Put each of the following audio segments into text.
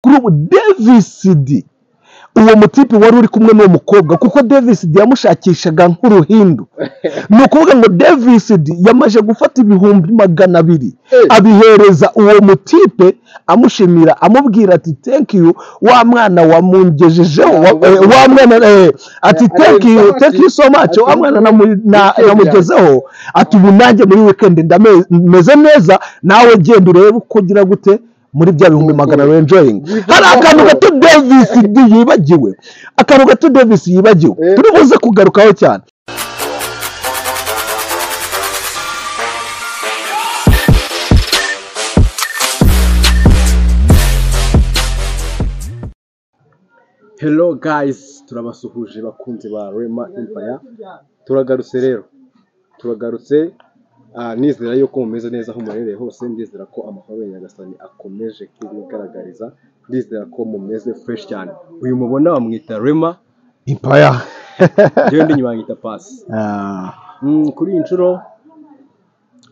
ubu devisidi uwo mutipe wari uri kumwe n'uwo mukobwa kuko devisidi yamushakishaga nk'uruhindu ni ukuvuga ngo devisidi yamaze gufata ibihumbi magana abiri abihereza uwo mutipe amushimira amubwira ati thank you wa mwana wamungejejeho wa- eh, wa mwana eh, ati thank you thank you so much wa mwana namu- na- namugezeho ati ubu nanjye muri wikendi ndame- meze neza nawe genda urebe uko ugira gute muri bya bihumbi magana abiri enjoying hari akantu gato davis yibagiwe akantu gato davis yibagiwe Eh. turi buze kugarukaho cyane hello guys turabasuhuje bakunzi ba rema empire turagarutse rero turagarutse ah, nizera yuko mumeze neza aho murereye hose ndizera ko amahoro ya nyagasani akomeje kubigaragariza ndizera ko mumeze fresh cyane uyu mubona bamwita rema impaya yewe ndi nyuma bamwita pasi Mm, kuri iyi nshuro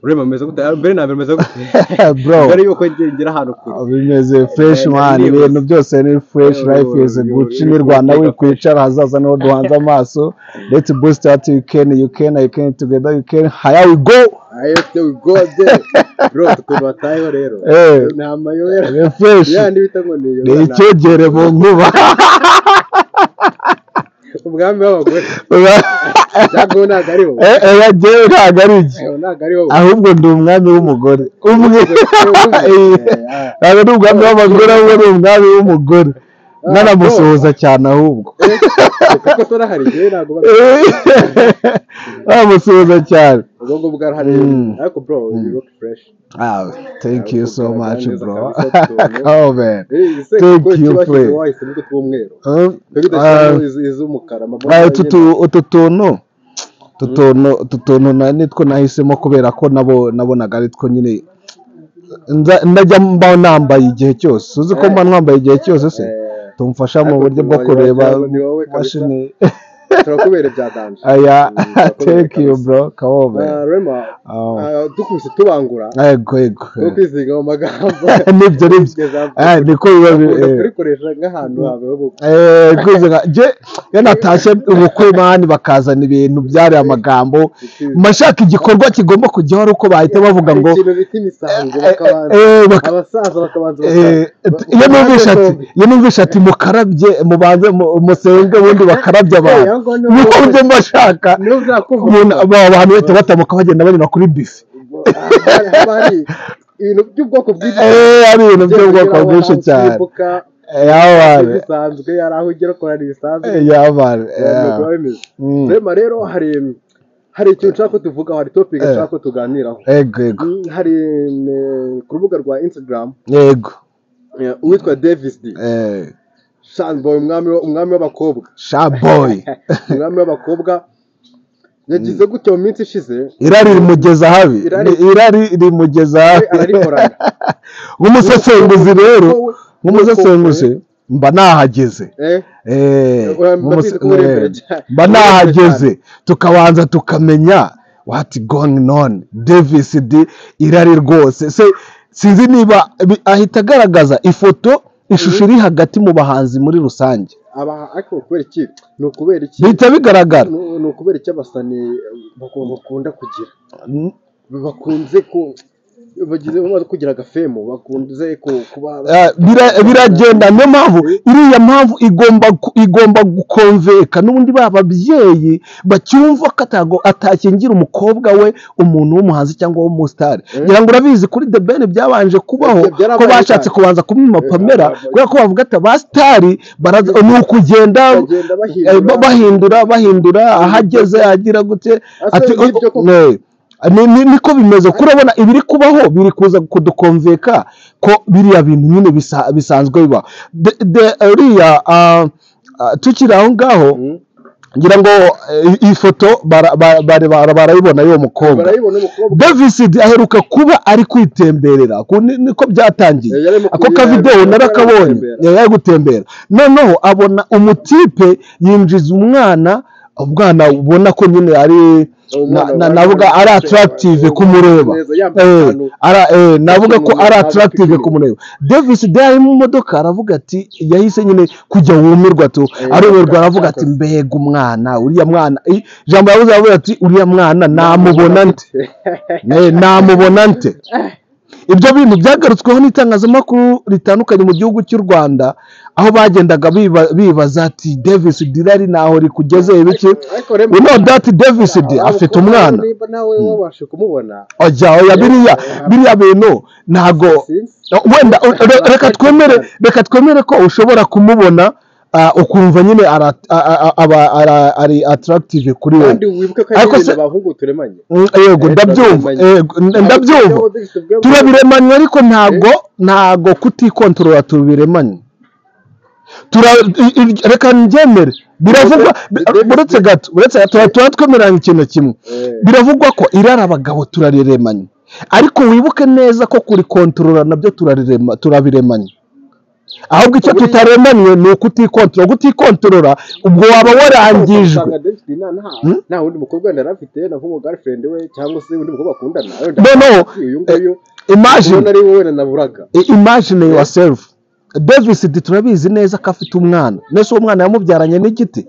rema ameze gute Ah, mbere na mbere ameze gute bro mbere yuko nge- ngera ahantu kure bimeze fresh Eh, man nibyo. ibintu byose ni fresh Yo, life is yo, good yo, ni yo, rwanda yo. wikwicara hazaza niho duhanze amaso let's boost out you can you can i can together you can higher we go ayo tewe gode bro tukuntu batayeho rero Eh. ni amayobera ni fresh yandi bita ngo ni ni yobera icyogere mu nkuba umwami w'abagore ntabwo we ntabwo ariwo Eh, eh, ya jewe ntabwo ari iki Eh, ntabwo ariwo ahubwo ndi umwami w'umugore umwe Eh, ntabwo ndi umwami w'abagore ahubwo ni umwami w'umugore nanamusuhuza cyane ahubwo kuko tora hari igihe ntabwo uba nanamusuhuza cyane ubwo ngubwo arahari Mm. ariko bro you look fresh Ah, thank you so much, bro. oh, man. Thank thank you, friend. wahisemo utwo tw'umweru Um, twebwe uh, dushyiramo iz'umukara uh, tutu- utu tuntu utu tuntu- utu tuntu na- nitwo nahisemo kubera ko nabo nabonaga ari two nyine nza- ndajya mba nambaye igihe cyose uzi ko mba nambaye igihe cyose se tumfasha mu buryo bwo kureba ni wowe kabisa mashini turakubera bya danje aya Mm, thank you bro kawobe Ah, rema Oh. ah, dukubise tubangura yego yego no kwiziga mu magambo nibyo nibyo Ah, niko biba bi- Ukunda eh. kurikoresha nk'ahantu hawe ho gukora jye iyo natashye ubukwe mani bakazana ibintu byari amagambo mashaka igikorwa kigomba kujyaho ari uko bahita bavuga ngo ikintu bita imisango bakabanza eh, baka- abasaza bakabanza eh, baka- iyo numvisha ati iyo numvisha ati mukarabye mubanze mu- musenge ubundi bakarabye abantu niko buryo mba bashaka niyo uzakumva umuntu aba- abantu bahita batamuka bagenda banyura kuri bife Hari- haba hari ibintu by'ubwoko bwinshi Eh, ari ibintu by'ubwoko bwinshi cyane Eh, yabane bisanzwe hari aho ugera ukorana ibisanzwe Eh, yabane abantu biba bimeze Mm. rema rero hari hari ikintu nshaka ko tuvugaho hari topic Eh. nshaka ko tuganiraho yego yego Mm, hari eh, ku rubuga rwa instagram yego eh, uwitwa davis d eh, shanboy umwami wa- umwami w'abakobwa shaboyi umwami w'abakobwa yagize gutya mu minsi ishize irari rimugeza habi Irari- Ni- irari rimugeza we habi ararikorana nk'umusesenguzi rero Wowe- nk'umusesenguzi mba nahageze eh, Eh, Mba nk'umuse- mbizi ko uri eh, imbere cyane. mba Uri imbere nahageze tukabanza tukamenya wati going on davis d irari rwose se sinzi niba bi- ahita agaragaza ifoto ishusho iri hagati mu bahanzi muri rusange aba ariko kubera iki ni ukubera iki bihita bigaragara Ni- ni ukubera iki abasani baku- bakunda kugira Mm, bakunze ku bagize bamaze kugira agafemo bakunze ku- kuba eh, bira- biragenda niyo mpamvu iriya mpamvu igomba ku- igomba gukonveka n'ubundi ba babyeyi bacyumva ko atago- atakingira umukobwa we umuntu w'umuhanzi cyangwa w'umusitari ngira ngo urabizi kuri the ben byabanje kubaho Ibyo byarabaye ko bashatse cyane. kubanza kumwima Eh, pamela byarabaye. kubera ko bavuga ati abasitari bara- ni ukugenda Bagenda bahindura. eh, ba- bahindura bahindura aho ageze agira gute Asa ati n'ibyo koko. "Ne." Ni- ni- niko bimeze kurabona ibiri kubaho biri kuza kudukonveka ko biriya bintu nyine bisa- bisanzwe bibaho De- de- uriya ah, ah, tukiri aho ngaho Mm. ngira ngo eh, iyi foto bara- bara- bara- bara- barayibona y'uwo mukobwa barayibona umukobwa davisid aheruka kuba ari kwitemberera ku- ni- niko byatangiye Eh, yari mu ako kuyira- kavidewo yari narakabonye gutembera. yari ari gutembera noneho abona umutipe yinjiza umwana umwana ubona ko nyine ari na- na- navuga ari atarakitive kumureba Eh, ara- eh, navuga ko ari atarakitive kumureba davis ari mu modoka aravuga ati yahise nyine kujya wumirwa tu Eh, arumirwa aravuga ati yakoze. mbega umwana uriya mwana Eh, ijambo yavuze aravuga ati uriya mwana namubona nte Eh, namubona nte ibyo bintu byagarutsweho n'itangazamakuru ritandukanye mu gihugu cy'u rwanda aho bagendaga biba- bibaza ati davis dirari ntaho rikugeze ibiki you know that davis D afite umwana niba nawe wabasha kumubona ajya oya biriya biriya bintu ntago sinzi. wenda re- reka twemere reka twemere ko ushobora kumubona ah, ukumva nyine ara- a- a- a- aba- ara- ari atarakitive kuri wowe kandi wibuke ko Ariko ari se- ibintu abahungu turemanye Mm, yego Eh, ndabyumva turabirebanye. yego, n- ndabyumva turabiremanye ariko ntago ntago kutikontorora tubiremanye Tura- i- i- reka ndyemere biravugwa David- uretse gato uretse gato tuba- tuba twemeranya ikintu kimwe biravugwa ko irara abagabo turariremanye ariko wibuke neza ko kurikontorora nabyo turarirema- turabiremanye ahubwo icyo tutaremanye ni ukutikontorora gutikontorora ubwo waba warangijwe Hmm? nta wundi mukobwa yari afite na nk'umu girlfriend we cyangwa se undi mukobwa bakundana wenda no no uyu nguyu imagine ubona ari wowe na naburaga I- imagine yourself davis di turabizi neza ko afite umwana nese uwo mwana yamubyaranye n'igiti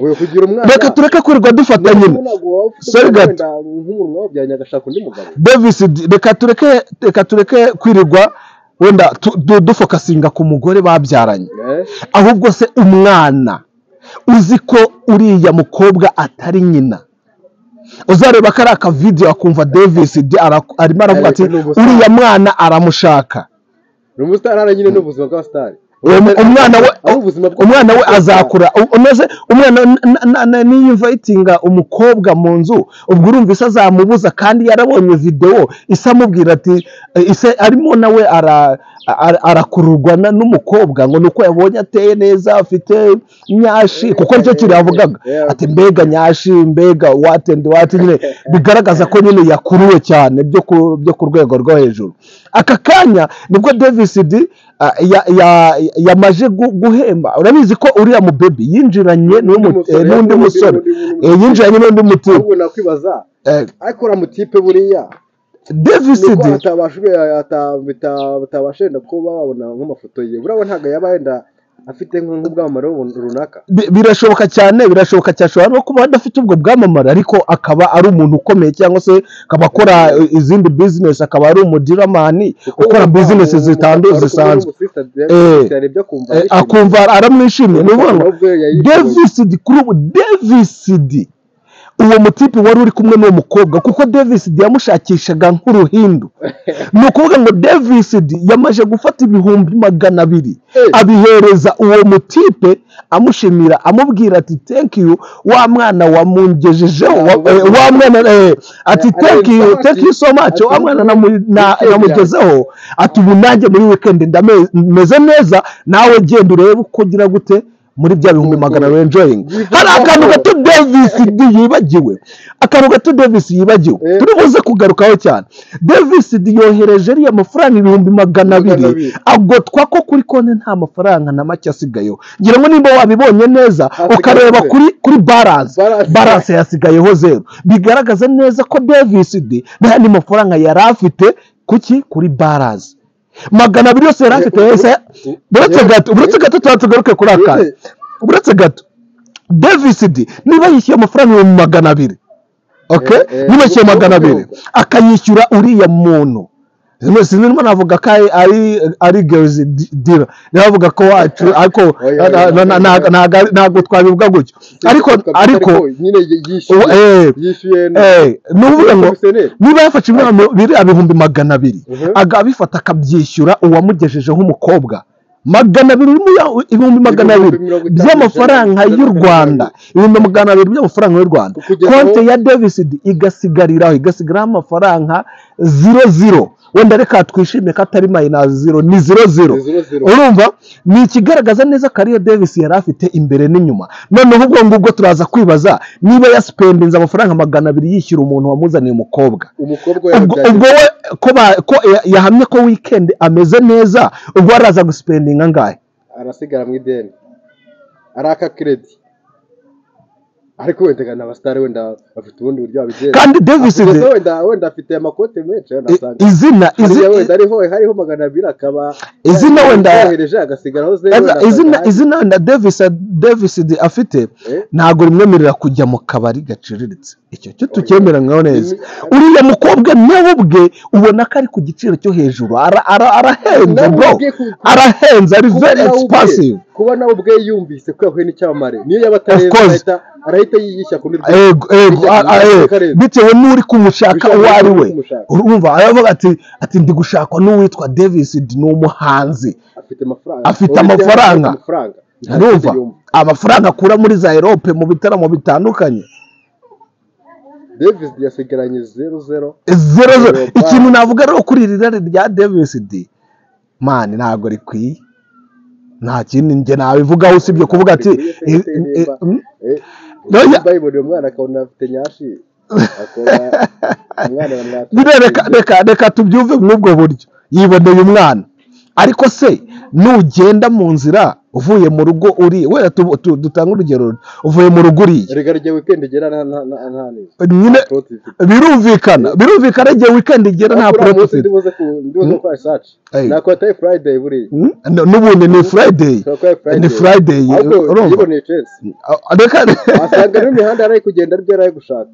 uyu kugira umwana reka tureke kwirirwa dufata niba nyine ntabwo waba ufite Sorry, umwana Gat. wenda nk'umuntu wawubyaranye agashaka undi mugabo davis D, reka tureke reka tureke kwirirwa wenda tu- du- dufokasinga ku mugore babyaranye Eh? ahubwo se umwana uzi ko uriya mukobwa atari nyina uzareba ko ari akavidiyo akumva davis D ara- arimo aravuga ati Ariko ni ubusa- uriya mwana aramushaka ni umusitari nyine ni ubuzima bw'abasitari Uwo- umwana we ari ubuzima bw- umwana we azakura u- umeze umwana n- n- n- niyinvayitinga umukobwa mu nzu ubwo urumva ise azamubuza kandi yarabonye videwo ise amubwira ati eh, ise arimo nawe ara- ara- arakururwa na- n'umukobwa ngo ni uko yabonye ateye neza afite nyashi kuko nicyo kiravugaga Yeah. ati mbega nyashi mbega wati andi wati nyine bigaragaza ko nyine yakuruwe cyane byo ku byo ku rwego rwo hejuru aka kanya nibwo davis d ah, ya- ya- yamaze gu- guhemba urabizi ko uriya mubebi yinjiranye n'uwo mu- eh, n'undi musore Eh, yinjiranye n'undi mutima ahubwo nakwibaza Eh, ariko uriya mutipe buriya davis nuko d batabasha wenda kuba babona nk'amafoto ye buriya ntabwo yaba yenda afite nk- nk'ubwamamare bun- runaka bi- birashoboka cyane birashoboka cyane ashobora no kuba adafite ubwo bwamamare ariko akaba ari umuntu ukomeye cyangwa se akaba akora eh, izindi business akaba ari umudiramani ukora business zitandu- zisanzwe Eh. ibyo akumva Eh, akumva aramwishimiye ni ukuvuga ngo davis d kuri ubu davis d uwo mutipe wari uri kumwe n'uwo mukobwa kuko davis d yamushakishaga nk'uruhindu ni ukuvuga ngo davis d yamaze gufata ibihumbi magana abiri abihereza uwo mutipe amushimira amubwira ati thank you wa mwana wamungejejeho wa- eh, wa mwana eh, ati thank you thank you so much wa mwana namu- na- namugezeho ati ubu nanjye muri weekend ndame- meze neza nawe genda urebe uko ugira gute muri bya bihumbi magana abiri enjoying hari akantu gato davis D yibagiwe akantu gato davis yibagiwe Eh. turi buze kugarukaho cyane davis D yohereje ariya mafaranga ibihumbi magana Magana abiri abiri. agotwa ko kuri konti nta mafaranga na make asigayeho ngira ngo nimba wabibonye neza Asigaye ukareba ze. kuri kuri balance Balance. balance yasigayeho zeru bigaragaza neza ko davis D nta yandi mafaranga yari afite kuki kuri balance magana abiri yose yari afite yose buretse gato buretse gato tuba tugaruke kuri akandi buretse gato davis d niba yishyuye amafaranga ibihumbi magana abiri okay? Eh, eh, niba yishyuye ubwo- magana ubwo- abiri akayishyura uriya muntu Sino- sinirimo navuga ko ari ari- ari gezi dira navuga ko wacu ariko Oya, oya, na- na- na- ntago ari- ntago twabivuga gutyo ariko ariko nyine ubu- yishyuye eh, yishyuye eh, ni ukuvuga ngo niba yafashe ibihumbi biriya bihumbi magana abiri Mhm. akabifata akabyishyura uwamugejejeho umukobwa magana abiri urimo ya- ibihumbi magana Ibihumbi abiri mirongo itanu by'amafaranga ijana, y'u ijana na rwanda ibihumbi magana abiri by'amafaranga y'u rwanda Kugeza aho- konti ya davis D igasigariraho igasigaraho amafaranga ziro ziro wenda reka twishimire ko atari mayinazi ziro ni ziro ziro urumva ni ikigaragaza neza ko ariyo davis yari afite imbere n'inyuma noneho ubwo ngubwo turaza kwibaza niba yasipendinze amafaranga magana abiri yishyura umuntu wamuzaniye umukobwa umukobwa ubwo yabyaye ubwo we ko ba- ko ya- yahamye ko weekend ameze neza ubwo araza gusipendinga angahe arasigara mu ideni araka kiredi ariko wenda gana abasitari wenda bafite ubundi buryo babigenza kandi davis gusa wenda wenda afite amakote menshi yanasanga izina hariya izi- wenda hariho hariho magana abiri akaba Izina wenda- yohereje agasigaraho zeru Eza- wenda izina akajya- izina na davis davis afite Eh? ntabwo rimwemerera kujya mu kabari gaciriritse icyo cyo tucyemera nkaho neza Imi- uriya mukobwa nawe ubwe ubona ko ari ku giciro cyo hejuru Ara- ara- arahenze Nawe bro ubwe ku- arahenze ari kuba very nawe ubwe- expensive kuba nawe ubwe yumvise ko yahuye n'icyamamare niyo yaba Of atareza course. arahita arahita yiyishya ku niryo Ego, ego, a- a- eh, bitewe n'uri kumushaka uwo Bitewe ari we n'uri kumushaka. urumva aravuga ati ati ndi gushakwa n'uwitwa davis ni umuhanzi afite amafaranga afite Ubu bitewe amafaranga. n'ayo amafaranga urumva Yumva. amafaranga akura muri za erope mu bitaramo bitandukanye davis yasigaranye zeru zeru zero zero Europa. ikintu navuga rero kuri iri rari rya davis d mani ntabwo rikwiye nta kindi njye nabivugaho usibye kuvuga ati Rikwiye eh, se eh, niba- mm, eh, Oya. niba yiboneye umwana akabona afite nyashi akora umwana buriya bamwatse reka reka reka tubyumve mw'ubwo buryo yiboneye umwana ariko se nugenda mu nzira uvuye mu rugo uri wera tu- tu- dutange urugero uvuye mu rugo uriye rega rya wikendi igera nta nta nta nta neza nyine Proti ifite. birumvikana birumvikana igihe weekend igera nta Ariko uriya poroti munsi ufite ndibuze ku- ndibuze gukora research Ey. nakora atari friday buriya Mm? n'ubundi ni friday Nakora ni friday ariko urumva yiboneye chance Ah, reka wasanga n'imihanda yari ari kugenda ari byo yari ari gushaka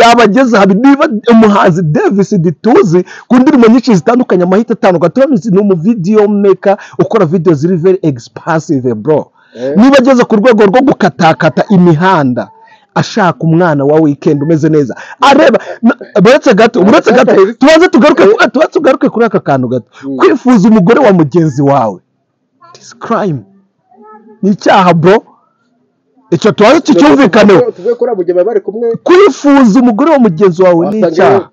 yabageze aha niba umuhanzi davis dituzi ku ndirimbo nyinshi zitandukanye amahita atandukanye turabizi ni umuvidiyo meka ukora video ziri very expansive bro Eh. niba ageze ku rwego rwo gukatakata imihanda ashaka umwana wa weekend umeze neza areba na- buretse gato buretse gato tubanze tugaruke ku- tubanze tugaruke kuri aka kantu gato Mm. kwifuza umugore wa mugenzi wawe this crime ni icyaha bro icyo tubanze tucyumvikaneho tuvuye kuri abo gihe baba bari kumwe kwifuza umugore wa mugenzi wawe ni wasanga icyaha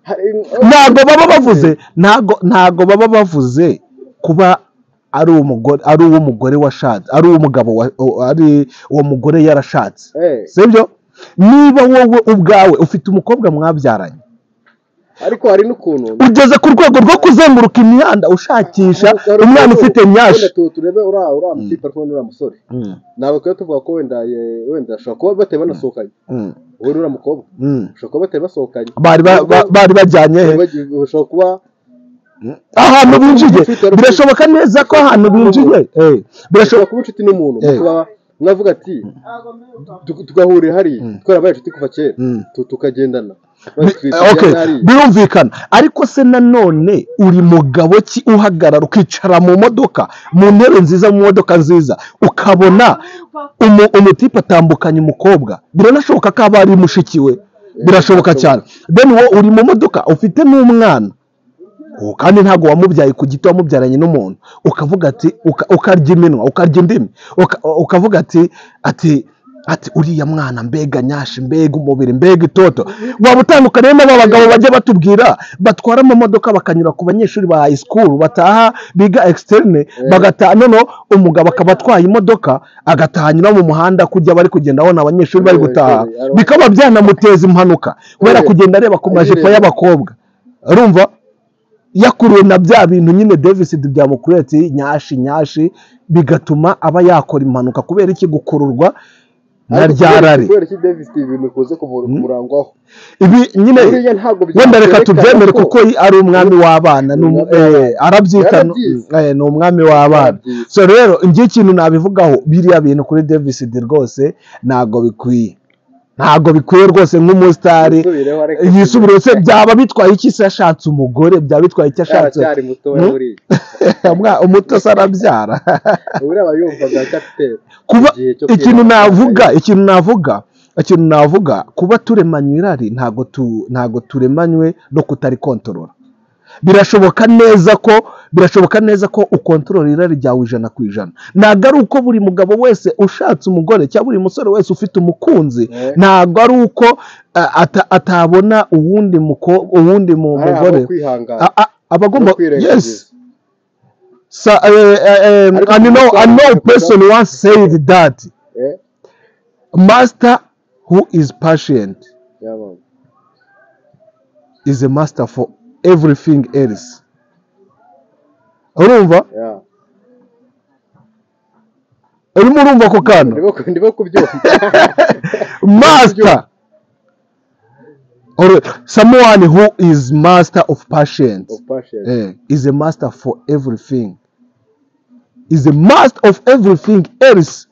hari- ntabwo baba bavuze ntabwo ntabwo baba bavuze kuba ari umugore ari uw'umugore washatse ari uw'umugabo wa- o- ari uwo mugore yarashatse Eh, sibyo niba wowe ubwawe ufite umukobwa mwabyaranye ariko hari n'ukuntu ugeze ku rwego rwo kuzenguruka imihanda ushakisha umwana ufite nyashi Wenda tu- turebe uriya uriya mutipe ariko n'uriya musore Mm, ntabwo twari tuvuga ko wenda ye- wenda ashobora kuba batari banasohokanye mm, wowe n'uriya mukobwa mm. ushobora kuba batari basohokanye bari ba- ba- bari bajyanye he Bagiye- ushobora kuba ahantu binjiye birashoboka neza ko ahantu binjiye eh, birashoboka ushobora kuba inshuti n'umuntu Eh. kuba mwavuga ati tu- tugahurira hariya twarabaye inshuti kuva kera Mm. tu- tukagendana okay hariya birumvikana ariko se nanone uri mugabo ki uhagarara ukicara mu modoka mu ntebe nziza mu modoka nziza ukabona umu, umutipe atambukanye umukobwa biranashoboka ko aba ari mushiki we birashoboka cyane then wowe uri mu modoka ufite n'umwana ubu kandi ntabwo wamubyaye ku giti wamubyaranye n'umuntu ukavuga ati uka- ukarya iminwa ukarya indimi uka- ukavuga ati ati ati uriya mwana mbega nyashi mbega umubiri mbega itoto waba utandukaniye n'aba bagabo bajya batubwira batwara amamodoka bakanyura ku banyeshuri ba high school bataha biga externe bagataha noneho umugabo akaba atwaye imodoka agataha anyura mu muhanda kujya bari kugenda abona abanyeshuri bari gutaha bikaba byanamuteza impanuka kubera kugenda areba ku majipo y'abakobwa urumva yakuruwe na bya bintu nyine deficit byamukuretse nyashi nyashi bigatuma aba yakora impanuka kubera iki gukururwa na Ariko rya rari kubera iki Davis ibintu bikunze kumura- kumurangwaho ibi nyine buriya ntabwo wenda reka byakwerekana tubyemere ko kuko ari umwami w'abana ni um- eh, arabyita Yarabyize. eh, ni umwami w'abana Yarabyize. so rero njye ikintu nabivugaho biriya bintu kuri deficit rwose ntabwo bikwiye ntabwo bikwiye rwose nk'umusitari Yisubireho, ariko- yisubire se byaba bitwaye iki se ashatse umugore byaba bitwaye icyo ashatse aracyari mutoya Mm. buriya Mwa- umuto se arabyara buriya aba yumva bwa capitaine kuba Igihe cyo ikintu kwibaruka, navuga ikintu navuga ikintu navuga kuba turemanywe irari ntabwo tu ntabwo turemanywe no kutarikontorora birashoboka neza ko birashoboka neza ko ukontorora irari ryawe ijana ku ijana ntabwo ari uko buri mugabo wese ushatse umugore cyangwa buri musore wese ufite umukunzi Eh. ntabwo ari uko eh, ata- atabona uwundi muko- uwundi mu ari abo mugore kwihangana A- a- aba agomba no kwirengagiza. yes So, uh, uh, um, Ariko and you know, I know a person once said that Eh, master who is patient yaba- is a master for everything else. Urumva? ya. urimo urumva ako kana ndimo ku- ndimo kubyumva master or someone who is master of patience Opashe. eh, is a master for everything is a master of everything else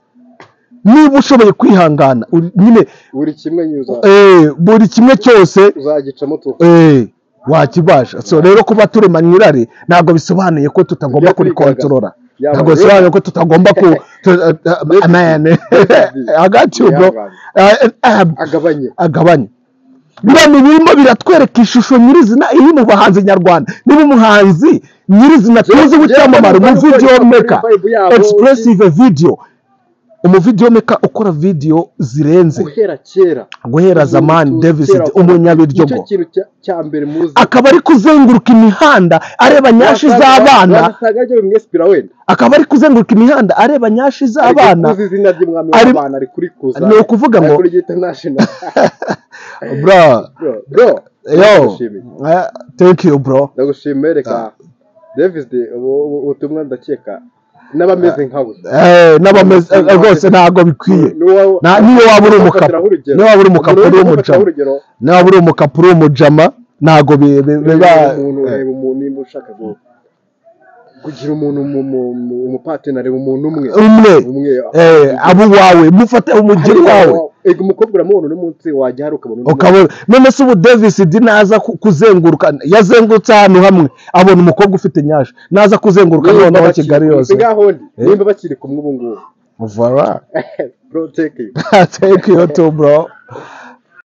niba ushoboye kwihangana uri- nyine buri kimwe nyine uza- eh, buri kimwe cyose uzagicamo tuva eh, wakibasha so rero kuba turemanywa irari ntabwo bisobanuye ko tutagomba Tujya kwigaga. kurikontorora Yaba ntabwo rero- bisobanuye ko tutagomba ku tu- uh, uh, amen i got you bro Yaba. Uh, uh, agabanye agabanye biriya birimo biratwereka ishusho nyirizina iri mu bahanzi nyarwanda niba umuhanzi nyirizina tuzi w'icyamamare umuvidiyo meka expressive video umuvidiyo meka ukora video zirenze guhera kera guhera zamani davis umunyabiryogo nicyo kintu cya- cya mbere muzi akaba ari kuzenguruka imihanda areba nyashi z'abana wasangaga ajya mu esipira wenda akaba ari kuzenguruka imihanda areba nyashi z'abana ari kuzi izina ry'umwami Ari- w'abana ari kurikuza ni ukuvuga ngo- kurigita national bro bro bro yo ndagushimiye eh, thank you bro ndagushimiye reka davis ubutumwa ndakeka n'abameze nkawe Eh, n'abameze eh, rwose ntabwo bikwiye Na- niyo waba uri umukapa niyo waba uri umukapa uri umujama urugero niyo waba uri umukapa uri umujama ntabwo bi- bi- biba reba umuntu reba umuntu nimba ushaka gu- kugira umuntu mu- mu- mu- umupatena reba umuntu umwe umwe umwe eh, abo wawe mufate umugeri wawe ega umukobwa uramubona uno munsi wajya hari ukabona undi ukabona none se ubu davis di naza ku- kuzenguruka yazengurutse ahantu hamwe abona umukobwa ufite nyasha naza kuzenguruka munsi. noneho Nimba kigali bakiri- yose ngaho ndi Eh. nimba bakiri kumwe ubu ngubu vara bro take you thank you too bro